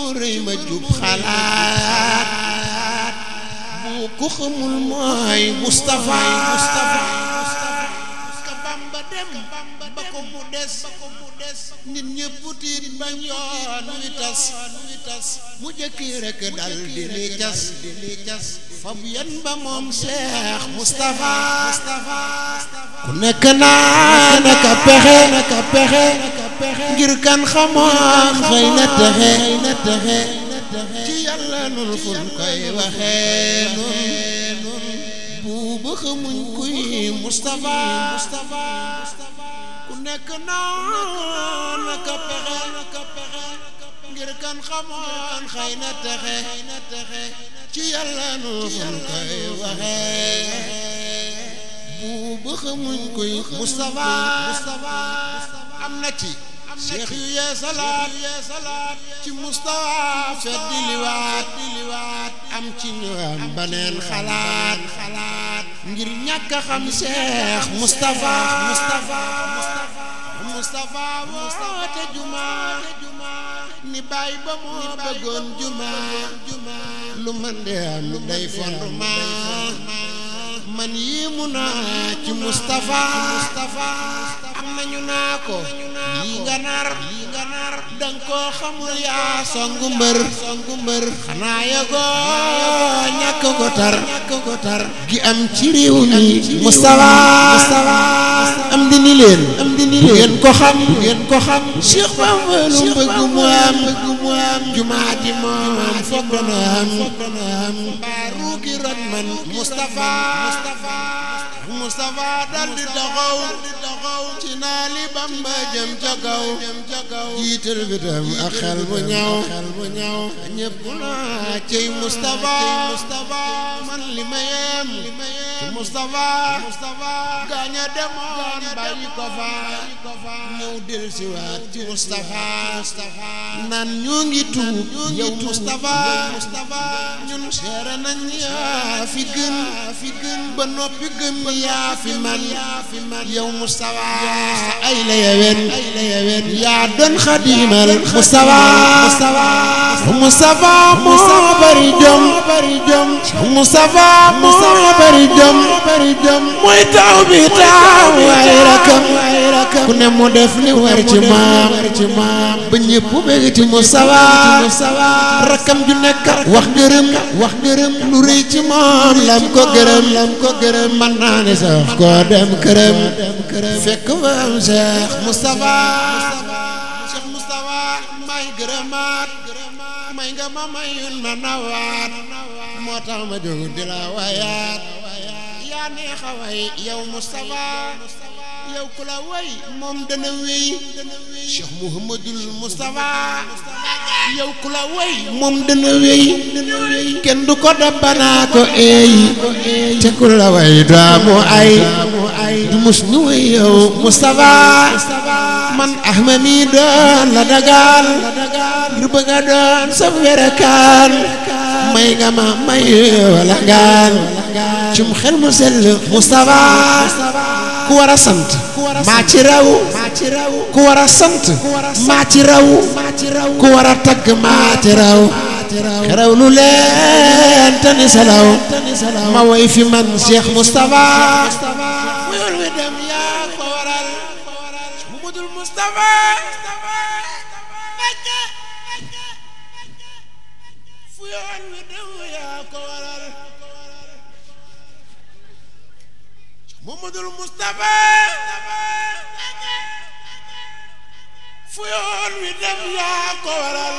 moo rëy ma jub xalaat bu ko xamul mooy Moustapha ka Bamba dem ba ko mu des nit ñëpp tiit bañ yoon wi tas mu jëkki rek dal di li cas di li cas fab yan ba moom Cheikh Moustapha ku nekk naa naka pexe naka pexe ngir kan xamoon xëy na texe na texe ci yàlla nun fun koy waxee nun buuba xamuñ kuy Moustapha ku nekk naa naka pexe naka pexe ngir kan xamoon xëy na texe na texe ci yàlla nun fun koy waxee buuba xamuñ kuy Moustapha am na ci cheikh yu yee salaat ci Moustapha fet di liwaat di liwaat am ci ñu am baneen xalaat xalaat ngir ñàkk a xam cheikh Moustapha Moustapha woote juma ni bàyyi ba moo bëggoon juma lu man de am day fondement man yii mu naa ci Moustapha am nañu naa ko lii nga nar lii nga nar danga koo xamul yaa songu mbër songu mbër xanaa yëgoo ñàkk ko tar ñàkk ko tar gi am ci réew mi Moustapha am di ni leen am di ni leen ngeen ko xam ngeen ko xam Cheikh Bamba lu bëgg mu am bëgg mu am jumaa ji moom foog dana am mbaaru gi ron man Moustapha Moustapha dal di taxaw ci naa li Bamba jëm ca kaw jiital bi tam ak xel mu ñaw xel mu ñaw ñëpp naa cey Moustapha man li ma yem ci Moustapha gaaña demoon bàyyi ko fa ñëw del si waat ci Moustapha naan ñoo ngi tuub yow Moustapha ñun seere nañ yaa fi gën fi gën ba noppi gëm yaa fi man yow Moustapha ay la yewen ay la yewen yaa doon xadimal Moustapha Moustapha moo bari jom bari jom Moustapha moo bari jom bari jom mooy taw bi taw ay rakam ku ne mu def li war ci maam ci maam ba ñëpp bëgg ci Moustapha rakam ju nekk wax gërëm wax gërëm lu rëy ci moom lam ko gërëm lam ko gërëm man naa ne sax ko dem kërëm fekk fa am Cheikh Moustapha Cheikh Moustapha may gërëmaat may nga ma mayun ma nawaat moo tax ma jóg di la wayaat yaa neex a way yow Moustapha yow ku la way moom dana wéy Cheikh Mouhamadul Moustapha yow ku la way moom dana wéy kenn du ko dabbanaa ko eey te ku la way daamu ay du mus nu way yow Moustapha man Ahmed mi doon la dagaan ngir bëgg a doon sa werakaan may nga ma may wala ngaan cum xel mu sell Moustapha ku war a sant maa ci raw ku war a sant maa ci raw ku war a tagg maa ci raw xeraw lu leen tani salaw ma woy fi man Cheikh Moustapha mu yoon wi dem yaa ko waral Mamadul Moustapha fu yoon wi dem yaa ko waral Mamadul Moustapha fu yoon wi dem yaa ko waral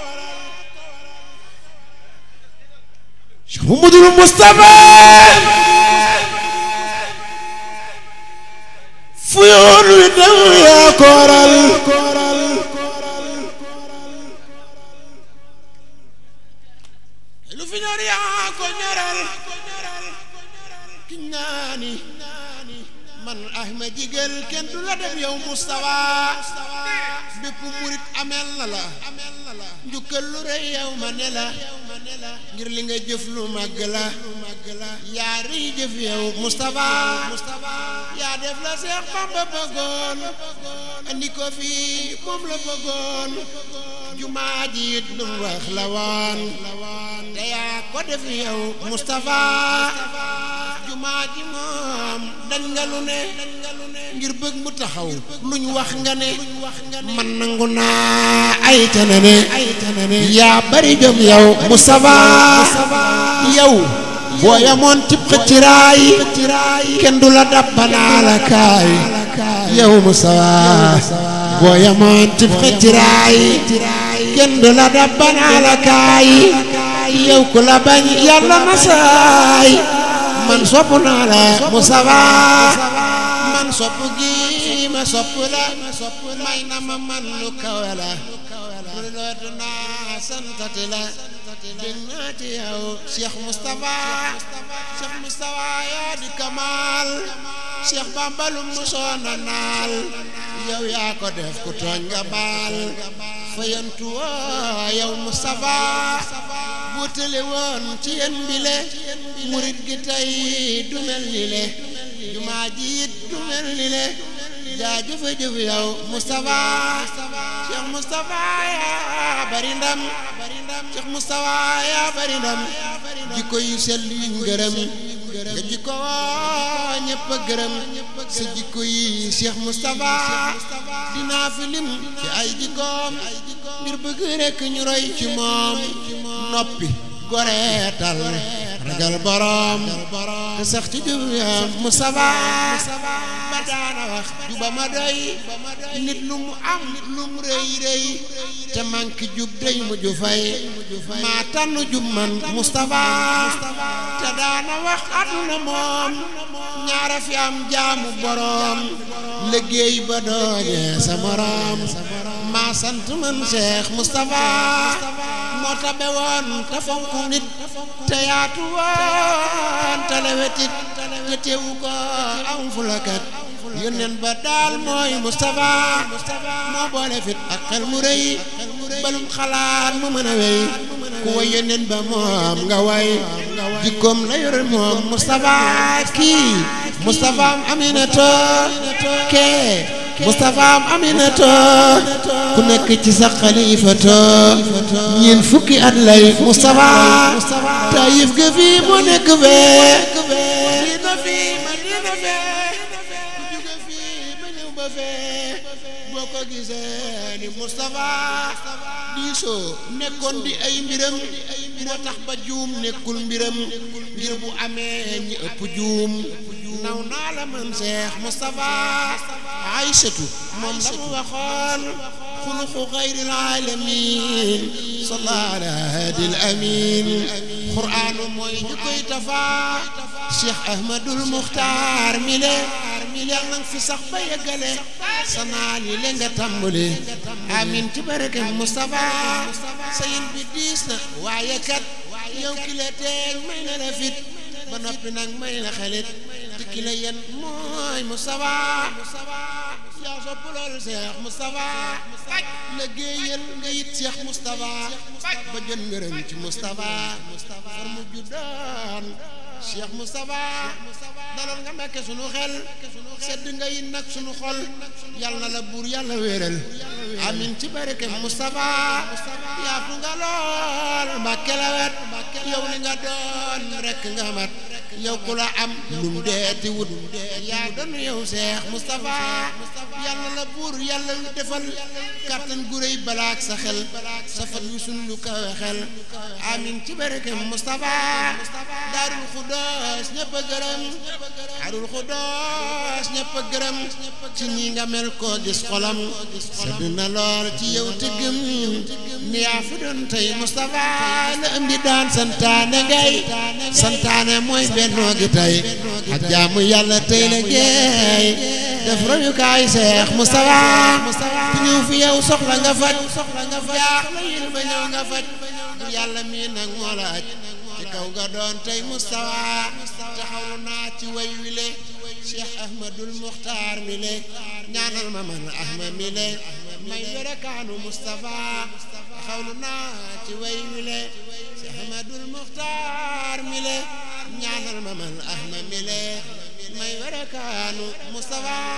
Mamadul Moustapha fu yoon wi dem yaa ko waral lu fi ñor yaa ko ñoral ki ñaani man Ahmed Jigal kenn du la dem yow Moustapha bépp murit amel na la njukkal lu rëy yow ma ne la ngir li nga jëf lu màgg la yaa rii jëf yow Moustapha yaa def la Seex Bamba bëggoon andi ko fii moom la bëggoon jumaa ji it lu mu wax la woon te yaa ko def yow Moustapha jumaa ji moom dañ nga lu ne ngir bëgg mu taxaw luñ wax nga ne man nangu naa ay tanane yaa bari jom yow Moustapha yow boo yamoon tib xëcciraay kenn du la dabbanaa la kaay yow Moustapha boo yamoon tib xëcciraay kenn du la dabbanaa la kaay yow ku la bañ yàlla na saay man sopp naa la Moustapha man sopp gi ma sopp la may na ma man lu kawe la lu lootu naa santati la dégg naa ci yow Cheikh Moustapha Cheikh Moustapha yaa di Kamal Cheikh Bamba lu musoona naal yow yaa ko def ku tooñ nga baal fayantu woo yow Moustapha bu tële woon ci yéen bile murit gi tey du mel ni le jumaa ji it du mel ni le jaajëf jëf yow Moustapha Cheikh Moustapha yaa bari ndam Cheikh Moustapha yaa bari ndam jikko yu sell yuñ gërëm nga jikko woo ñëpp a gërëm sa jikko yi Cheikh Moustapha dinaa fi lim ci ay jikkoom ngir bëgg rekk ñu roy ci moom noppi goreetal ragal borom te sax ci jub ya Moustapha ba daana wax juba ma doy nit lu mu am lu mu rëy rëy te manki jub day mujj fay maa tànn jub man Moustapha te daana wax àdduna moom ñaara fi am jaamu borom liggéey ba doone sa morom maa sant man Cheikh Moustapha moo tabe woon te fonk nit te yaatu woon te lewetit te teewu ko am fulakat yónneen ba daal mooy Moustapha moo boole fit ak xel mu rëy balum xalaat mu mën a wéy ku way yónneen ba moom nga way jikkoom la yore moom Moustapha kii Moustapha am Aminata kee Moustapha am Aminata ku nekk ci sa xalifato ñiin fukki at lay Moustapha Taïf ga fii moo nekk fee dina fii ma dina fee ku jóge fii ma ñëw ba fee boo ko gisee ni Moustapha diisoo nekkoon di ay mbiram moo tax ba juum nekkul mbiram ngir bu amee ñi ëpp juum naw naa la man Cheikh Moustapha Aysatu moom la mu waxoon xuluqu xayril alamin salla ala hadil amin qur'aanu mooy ñu koy tafa Cheikh Ahmadul Muxtaar mi le yal nang fi sax ba yeggale sa naal yi le nga tàmbali amin ci barke Moustapha sayin bi diis na waaye kat yow ki la teeg may na la fit ba noppi nag may la xelit te ki la yen mooy Moustapha yaa sopp lool Cheikh Moustapha liggéeyal nga yit Cheikh Moustapha ba jot ngërëm ci Moustapha far mu juddoon Cheikh Moustapha dalal nga mekke sunu xel sedd nga yit nag sunu xol yal na la buur yàlla wéeral amin ci barke Moustapha yaatu nga lool mbàkke la wet yow li nga doon rek nga mat yow ku la am lum deeti wut yaa doon yow Cheikh Moustapha yàlla la buur yàlla lu defal kàttan gu réy balaak sa xel safat yu sun lu kawe xel amin ci barke Moustapha daarul xudoos ñëpp a gërëm daarul xudoos ñëpp a gërëm ci ñi nga mel koo gis xolam sedd na lool ci yow tëggëm ni yaa fi doon tey Moustapha la am di daan santaane ngay santaane mooy bennoo gi tey ak jaamu yàlla tey la géey def royukaay Seex Moustapha ku ñëw fi yow soxla nga faj jaax la yil ba ñëw nga faj yàlla mii nag moo la aj ci kaw nga doon tey Moustapha taxawlu naa ci way wile Cheikh Ahmadul Muxtaar mi le ñaanal ma man Ahmad mi le may yore kaanu Moustapha taxawlu naa ci way wile Cheikh Ahmadul Muxtaar mi le ñaanal ma man ahma mile may werekaanu Mustafa